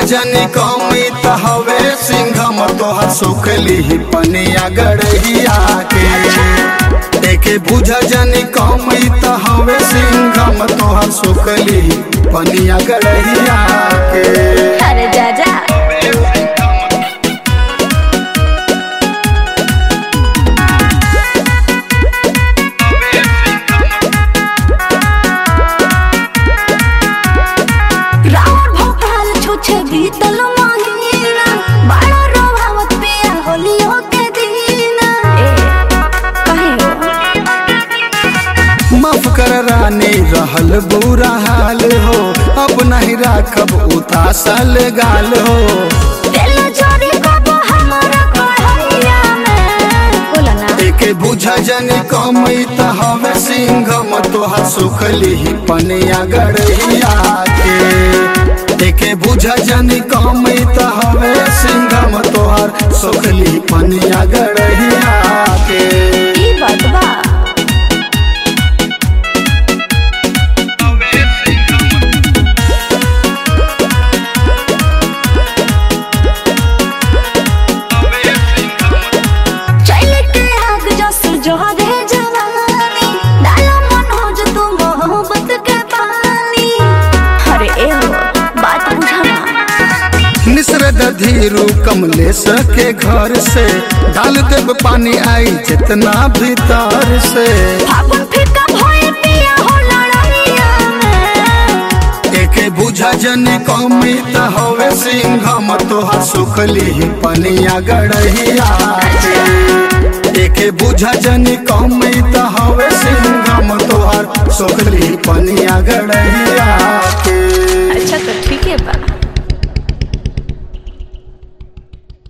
जनी कमी त हवे सिंघम तोहर सुखली पनिया गड़हिया के एके बुझ जनी कमी त हवे सिंघम तोहर सुखली पनिया गड़हिया के अरे जा जा रावण भोपाल छुछे बीतल महीना बड़ा रोभावत पिया होलियो के दीना ए कहे माफ कर रानी रहल बुरा हाल हो अब नहीं राखब उतासल गाल हो दिल जोरी कब हमरा कढ़ैया में बोला ना एके बुझ जनी कमी त हवे सिंघम तोहर सुखली पनिया गड़हिया के एके बुझ जनी कमी त हवे सिंघम तोहर सुखली पनिया गड़हिया के ई बात बा चल के आग जस जोहरे जवानी डाला मन हो जो तू मोहब्बत के पानी अरे ए हो बात बुझाना निसरद धीरू कमलेश के घर से डाल देब पानी आई जितना भीतर से फागुन फीका भइल पिया हो लड़ैया में एके बुझा जनी कमी त हवे सिंघम तोहर सुखली पनिया गड़हिया के एके बुझा जनी कमी त हवे सिंघम तोहर सुखली पनिया गड़